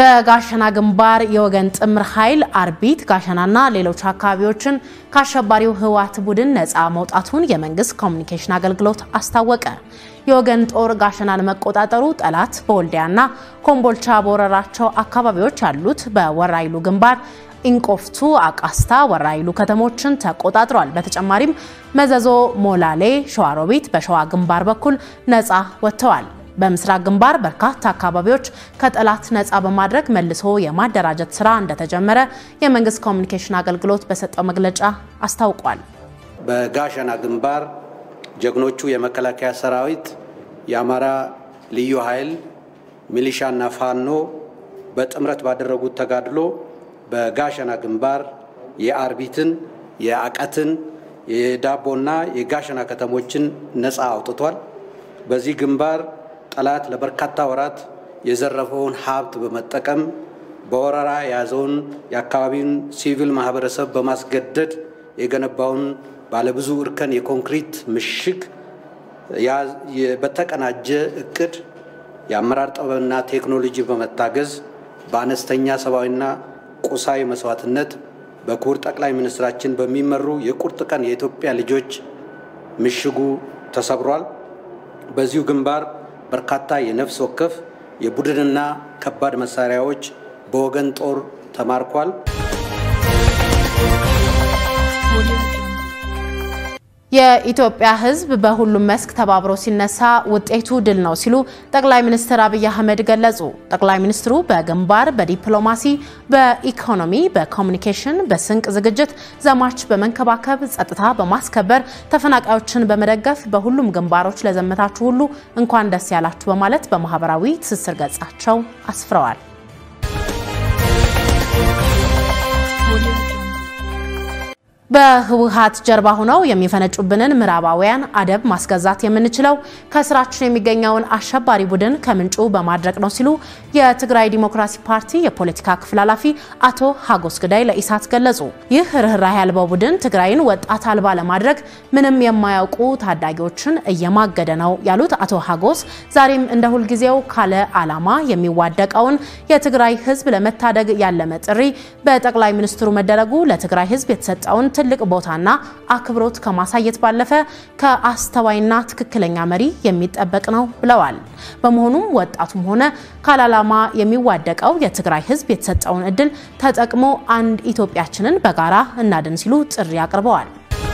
በጋሸና ግንባር የወገን ጥምር ኃይል አርቢት ጋሸናና ሌሎች አካባቢዎችን ከአሸባሪው ህወሓት ቡድን ነፃ መውጣቱን የመንግስት ኮሚኒኬሽን አገልግሎት አስታወቀ። የወገን ጦር ጋሸናን መቆጣጠሩ ጠላት በወልዲያና ኮምቦልቻ በወረራቸው አካባቢዎች ያሉት በወራይሉ ግንባር ኢንቆፍቱ፣ አቃስታ፣ ወራይሉ ከተሞችን ተቆጣጥሯል። በተጨማሪም መዘዞ፣ ሞላሌ፣ ሸዋሮቢት በሸዋ ግንባር በኩል ነፃ ወጥተዋል። በምስራቅ ግንባር በርካታ አካባቢዎች ከጠላት ነፃ በማድረግ መልሶ የማደራጀት ስራ እንደተጀመረ የመንግስት ኮሚኒኬሽን አገልግሎት በሰጠው መግለጫ አስታውቋል። በጋሸና ግንባር ጀግኖቹ የመከላከያ ሰራዊት፣ የአማራ ልዩ ኃይል፣ ሚሊሻና ፋኖ በጥምረት ባደረጉት ተጋድሎ በጋሸና ግንባር የአርቢትን፣ የአቀትን፣ የዳቦና የጋሸና ከተሞችን ነፃ አውጥቷል። በዚህ ግንባር ጠላት ለበርካታ ወራት የዘረፈውን ሀብት በመጠቀም በወረራ የያዘውን የአካባቢውን ሲቪል ማህበረሰብ በማስገደድ የገነባውን ባለብዙ እርከን የኮንክሪት ምሽግ በተቀናጀ እቅድ የአመራር ጥበብና ቴክኖሎጂ በመታገዝ በአነስተኛ ሰብአዊና ቁሳዊ መስዋዕትነት በክቡር ጠቅላይ ሚኒስትራችን በሚመሩ የቁርጥ ቀን የኢትዮጵያ ልጆች ምሽጉ ተሰብሯል። በዚሁ ግንባር በርካታ የነፍስ ወከፍ የቡድንና ከባድ መሳሪያዎች በወገን ጦር ተማርኳል። የኢትዮጵያ ሕዝብ በሁሉም መስክ ተባብሮ ሲነሳ ውጤቱ ድል ነው ሲሉ ጠቅላይ ሚኒስትር አብይ አህመድ ገለጹ። ጠቅላይ ሚኒስትሩ በግንባር በዲፕሎማሲ፣ በኢኮኖሚ፣ በኮሚኒኬሽን፣ በስንቅ ዝግጅት፣ ዘማች በመንከባከብ፣ ጸጥታ በማስከበር፣ ተፈናቃዮችን በመደገፍ በሁሉም ግንባሮች ለዘመታችሁ ሁሉ እንኳን ደስ ያላችሁ በማለት በማህበራዊ ትስስር ገጻቸው አስፍረዋል። በህወሓት ጀርባ ሆነው የሚፈነጩብንን ምዕራባውያን አደብ ማስገዛት የምንችለው ከስራችን የሚገኘውን አሸባሪ ቡድን ከምንጩ በማድረቅ ነው ሲሉ የትግራይ ዲሞክራሲ ፓርቲ የፖለቲካ ክፍል ኃላፊ አቶ ሀጎስ ግዳይ ለኢሳት ገለጹ። ይህ ርኅራኄ ያልባው ቡድን ትግራይን ወጣት አልባ ለማድረግ ምንም የማያውቁ ታዳጊዎችን እየማገደ ነው ያሉት አቶ ሀጎስ ዛሬም እንደ ሁልጊዜው ካለ ዓላማ የሚዋደቀውን የትግራይ ህዝብ ለመታደግ ያለመ ጥሪ በጠቅላይ ሚኒስትሩ መደረጉ ለትግራይ ህዝብ የተሰጠውን ትልቅ ቦታና አክብሮት ከማሳየት ባለፈ ከአስተዋይና ትክክለኛ መሪ የሚጠበቅ ነው ብለዋል። በመሆኑም ወጣቱም ሆነ ካላላማ የሚዋደቀው የትግራይ ህዝብ የተሰጠውን እድል ተጠቅሞ አንድ ኢትዮጵያችንን በጋራ እናድን ሲሉ ጥሪ አቅርበዋል።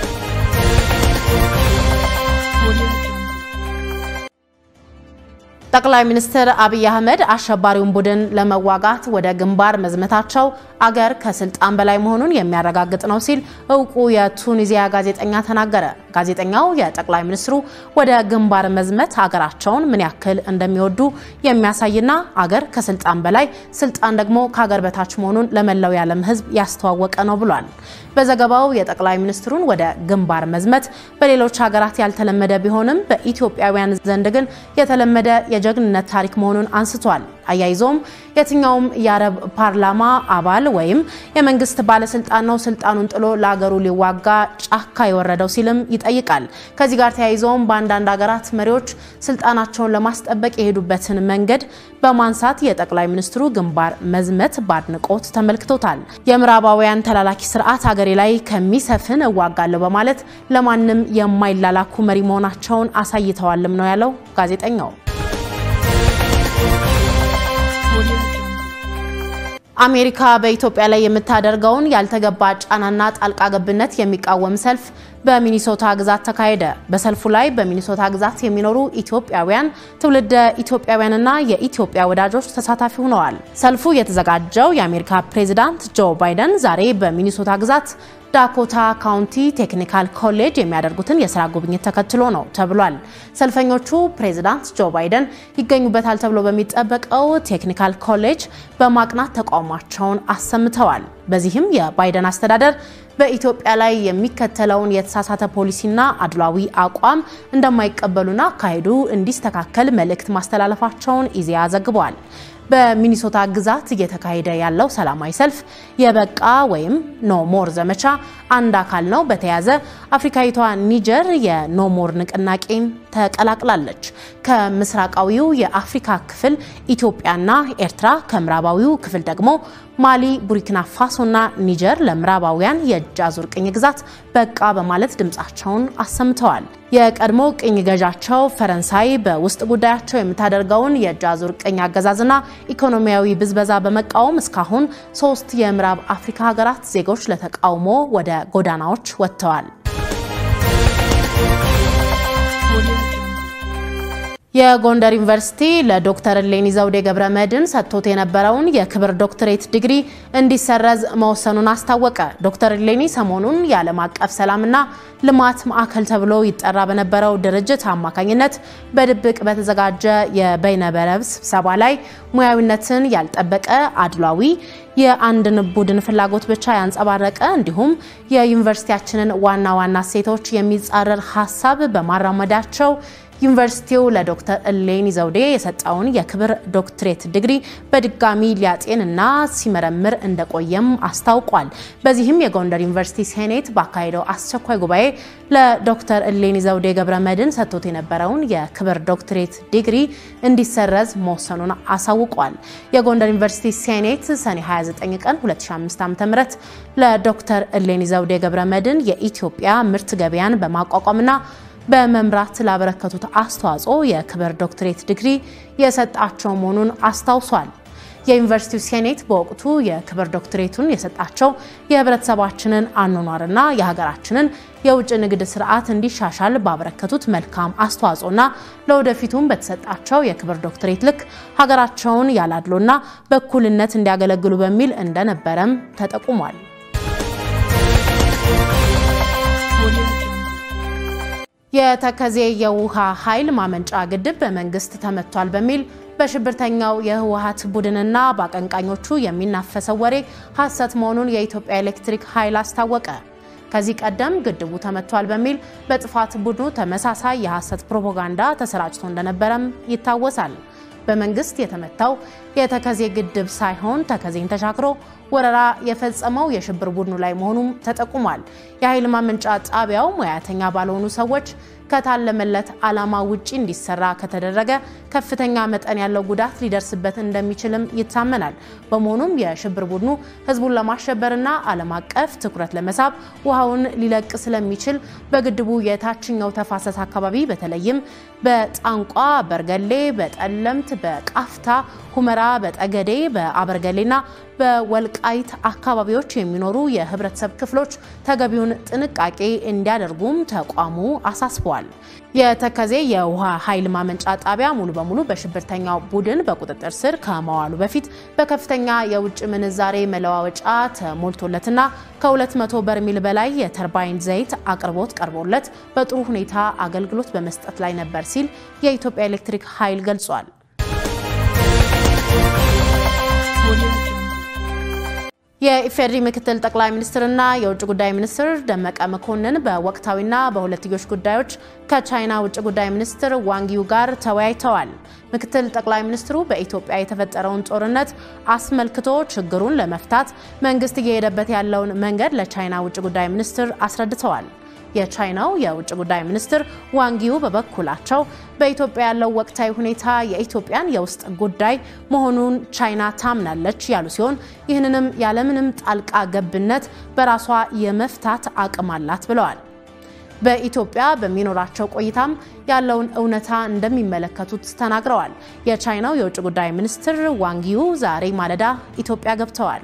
ጠቅላይ ሚኒስትር አብይ አህመድ አሸባሪውን ቡድን ለመዋጋት ወደ ግንባር መዝመታቸው አገር ከስልጣን በላይ መሆኑን የሚያረጋግጥ ነው ሲል እውቁ የቱኒዚያ ጋዜጠኛ ተናገረ። ጋዜጠኛው የጠቅላይ ሚኒስትሩ ወደ ግንባር መዝመት አገራቸውን ምን ያክል እንደሚወዱ የሚያሳይና አገር ከስልጣን በላይ ስልጣን ደግሞ ከአገር በታች መሆኑን ለመላው የዓለም ህዝብ ያስተዋወቀ ነው ብሏል። በዘገባው የጠቅላይ ሚኒስትሩን ወደ ግንባር መዝመት በሌሎች ሀገራት ያልተለመደ ቢሆንም በኢትዮጵያውያን ዘንድ ግን የተለመደ የጀግንነት ታሪክ መሆኑን አንስቷል። አያይዞም የትኛውም የአረብ ፓርላማ አባል ወይም የመንግስት ባለስልጣን ነው ስልጣኑን ጥሎ ለአገሩ ሊዋጋ ጫካ የወረደው ሲልም ይጠይቃል። ከዚህ ጋር ተያይዞም በአንዳንድ ሀገራት መሪዎች ስልጣናቸውን ለማስጠበቅ የሄዱበትን መንገድ በማንሳት የጠቅላይ ሚኒስትሩ ግንባር መዝመት በአድንቆት ተመልክቶታል። የምዕራባውያን ተላላኪ ስርዓት ሀገሬ ላይ ከሚሰፍን እዋጋለሁ በማለት ለማንም የማይላላኩ መሪ መሆናቸውን አሳይተዋልም ነው ያለው ጋዜጠኛው። አሜሪካ በኢትዮጵያ ላይ የምታደርገውን ያልተገባ ጫናና ጣልቃ ገብነት የሚቃወም ሰልፍ በሚኒሶታ ግዛት ተካሄደ። በሰልፉ ላይ በሚኒሶታ ግዛት የሚኖሩ ኢትዮጵያውያን፣ ትውልደ ኢትዮጵያውያንና የኢትዮጵያ ወዳጆች ተሳታፊ ሆነዋል። ሰልፉ የተዘጋጀው የአሜሪካ ፕሬዚዳንት ጆ ባይደን ዛሬ በሚኒሶታ ግዛት ዳኮታ ካውንቲ ቴክኒካል ኮሌጅ የሚያደርጉትን የስራ ጉብኝት ተከትሎ ነው ተብሏል። ሰልፈኞቹ ፕሬዚዳንት ጆ ባይደን ይገኙበታል ተብሎ በሚጠበቀው ቴክኒካል ኮሌጅ በማቅናት ተቃውሟቸውን አሰምተዋል። በዚህም የባይደን አስተዳደር በኢትዮጵያ ላይ የሚከተለውን የተሳሳተ ፖሊሲና አድሏዊ አቋም እንደማይቀበሉና አካሄዱ እንዲስተካከል መልእክት ማስተላለፋቸውን ኢዜአ ዘግቧል። በሚኒሶታ ግዛት እየተካሄደ ያለው ሰላማዊ ሰልፍ የበቃ ወይም ኖሞር ዘመቻ አንድ አካል ነው። በተያያዘ አፍሪካዊቷ ኒጀር የኖሞር ንቅናቄን ተቀላቅላለች። ከምስራቃዊው የአፍሪካ ክፍል ኢትዮጵያና ኤርትራ፣ ከምዕራባዊው ክፍል ደግሞ ማሊ፣ ቡርኪና ፋሶና ኒጀር ለምዕራባውያን የእጅ አዙር ቅኝ ግዛት በቃ በማለት ድምፃቸውን አሰምተዋል። የቀድሞ ቅኝ ገዣቸው ፈረንሳይ በውስጥ ጉዳያቸው የምታደርገውን የእጅ አዙር ቅኝ አገዛዝና ኢኮኖሚያዊ ብዝበዛ በመቃወም እስካሁን ሶስት የምዕራብ አፍሪካ ሀገራት ዜጎች ለተቃውሞ ወደ ጎዳናዎች ወጥተዋል። የጎንደር ዩኒቨርሲቲ ለዶክተር እሌኒ ዘውዴ ገብረ መድኅን ሰጥቶት የነበረውን የክብር ዶክትሬት ዲግሪ እንዲሰረዝ መወሰኑን አስታወቀ። ዶክተር እሌኒ ሰሞኑን የዓለም አቀፍ ሰላምና ልማት ማዕከል ተብሎ ይጠራ በነበረው ድርጅት አማካኝነት በድብቅ በተዘጋጀ የበይነበረብ ስብሰባ ላይ ሙያዊነትን ያልጠበቀ አድሏዊ የአንድን ቡድን ፍላጎት ብቻ ያንጸባረቀ እንዲሁም የዩኒቨርሲቲያችንን ዋና ዋና እሴቶች የሚጻረር ሀሳብ በማራመዳቸው ዩኒቨርሲቲው ለዶክተር እሌኒ ዘውዴ የሰጠውን የክብር ዶክትሬት ዲግሪ በድጋሚ ሊያጤን እና ሲመረምር እንደቆየም አስታውቋል። በዚህም የጎንደር ዩኒቨርሲቲ ሴኔት ባካሄደው አስቸኳይ ጉባኤ ለዶክተር እሌኒ ዘውዴ ገብረ መድኅን ሰጥቶት የነበረውን የክብር ዶክትሬት ዲግሪ እንዲሰረዝ መወሰኑን አሳውቋል። የጎንደር ዩኒቨርሲቲ ሴኔት ሰኔ 29 ቀን 2005 ዓ.ም ለዶክተር እሌኒ ዘውዴ ገብረ መድኅን የኢትዮጵያ ምርት ገበያን በማቋቋምና በመምራት ላበረከቱት አስተዋጽኦ የክብር ዶክትሬት ዲግሪ የሰጣቸው መሆኑን አስታውሷል። የዩኒቨርሲቲው ሴኔት በወቅቱ የክብር ዶክትሬቱን የሰጣቸው የሕብረተሰባችንን አኗኗርና የሀገራችንን የውጭ ንግድ ስርዓት እንዲሻሻል ባበረከቱት መልካም አስተዋጽኦና ለወደፊቱም በተሰጣቸው የክብር ዶክትሬት ልክ ሀገራቸውን ያላድሎና በእኩልነት እንዲያገለግሉ በሚል እንደነበረም ተጠቁሟል። የተከዜ የውሃ ኃይል ማመንጫ ግድብ በመንግስት ተመቷል በሚል በሽብርተኛው የህወሀት ቡድንና በአቀንቃኞቹ የሚናፈሰው ወሬ ሐሰት መሆኑን የኢትዮጵያ ኤሌክትሪክ ኃይል አስታወቀ። ከዚህ ቀደም ግድቡ ተመቷል በሚል በጥፋት ቡድኑ ተመሳሳይ የሐሰት ፕሮፓጋንዳ ተሰራጭቶ እንደነበረም ይታወሳል። በመንግስት የተመታው የተከዜ ግድብ ሳይሆን ተከዜን ተሻግሮ ወረራ የፈጸመው የሽብር ቡድኑ ላይ መሆኑም ተጠቁሟል። የኃይል ማመንጫ ጣቢያው ሙያተኛ ባልሆኑ ሰዎች ከታለመለት ዓላማ ውጪ እንዲሰራ ከተደረገ ከፍተኛ መጠን ያለው ጉዳት ሊደርስበት እንደሚችልም ይታመናል። በመሆኑም የሽብር ቡድኑ ህዝቡን ለማሸበርና ዓለም አቀፍ ትኩረት ለመሳብ ውሃውን ሊለቅ ስለሚችል በግድቡ የታችኛው ተፋሰስ አካባቢ በተለይም በጣንቋ፣ በርገሌ፣ በጠለምት፣ በቃፍታ ሁመራ፣ በጠገዴ፣ በአበርገሌና በወልቃይት አካባቢዎች የሚኖሩ የህብረተሰብ ክፍሎች ተገቢውን ጥንቃቄ እንዲያደርጉም ተቋሙ አሳስበዋል። የተከዜ የውሃ ኃይል ማመንጫ ጣቢያ ሙሉ በሙሉ በሽብርተኛው ቡድን በቁጥጥር ስር ከመዋሉ በፊት በከፍተኛ የውጭ ምንዛሬ መለዋወጫ ተሞልቶለትና ከ200 በርሜል በላይ የተርባይን ዘይት አቅርቦት ቀርቦለት በጥሩ ሁኔታ አገልግሎት በመስጠት ላይ ነበር ሲል የኢትዮጵያ ኤሌክትሪክ ኃይል ገልጿል። የኢፌዴሪ ምክትል ጠቅላይ ሚኒስትርና የውጭ ጉዳይ ሚኒስትር ደመቀ መኮንን በወቅታዊና በሁለትዮሽ ጉዳዮች ከቻይና ውጭ ጉዳይ ሚኒስትር ዋንጊው ጋር ተወያይተዋል። ምክትል ጠቅላይ ሚኒስትሩ በኢትዮጵያ የተፈጠረውን ጦርነት አስመልክቶ ችግሩን ለመፍታት መንግስት እየሄደበት ያለውን መንገድ ለቻይና ውጭ ጉዳይ ሚኒስትር አስረድተዋል። የቻይናው የውጭ ጉዳይ ሚኒስትር ዋንጊው በበኩላቸው በኢትዮጵያ ያለው ወቅታዊ ሁኔታ የኢትዮጵያን የውስጥ ጉዳይ መሆኑን ቻይና ታምናለች ያሉ ሲሆን ይህንንም ያለምንም ጣልቃ ገብነት በራሷ የመፍታት አቅም አላት ብለዋል። በኢትዮጵያ በሚኖራቸው ቆይታም ያለውን እውነታ እንደሚመለከቱት ተናግረዋል። የቻይናው የውጭ ጉዳይ ሚኒስትር ዋንጊው ዛሬ ማለዳ ኢትዮጵያ ገብተዋል።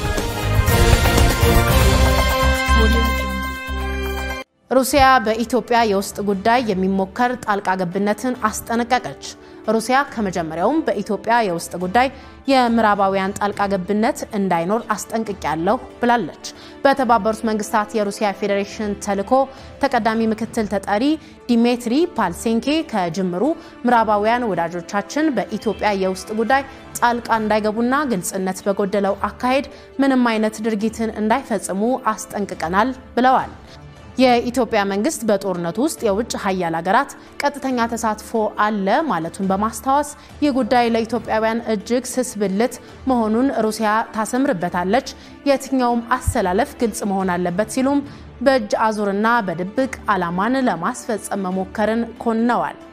ሩሲያ በኢትዮጵያ የውስጥ ጉዳይ የሚሞከር ጣልቃ ገብነትን አስጠነቀቀች። ሩሲያ ከመጀመሪያውም በኢትዮጵያ የውስጥ ጉዳይ የምዕራባውያን ጣልቃ ገብነት እንዳይኖር አስጠንቅቄያለሁ ብላለች። በተባበሩት መንግስታት የሩሲያ ፌዴሬሽን ተልዕኮ ተቀዳሚ ምክትል ተጠሪ ዲሜትሪ ፓልሴንኬ ከጅምሩ ምዕራባውያን ወዳጆቻችን በኢትዮጵያ የውስጥ ጉዳይ ጣልቃ እንዳይገቡና ግልጽነት በጎደለው አካሄድ ምንም አይነት ድርጊትን እንዳይፈጽሙ አስጠንቅቀናል ብለዋል። የኢትዮጵያ መንግስት በጦርነቱ ውስጥ የውጭ ሀያል ሀገራት ቀጥተኛ ተሳትፎ አለ ማለቱን በማስታወስ ይህ ጉዳይ ለኢትዮጵያውያን እጅግ ስስ ብልት መሆኑን ሩሲያ ታሰምርበታለች፣ የትኛውም አሰላለፍ ግልጽ መሆን አለበት ሲሉም በእጅ አዙርና በድብቅ ዓላማን ለማስፈጸም መሞከርን ኮንነዋል።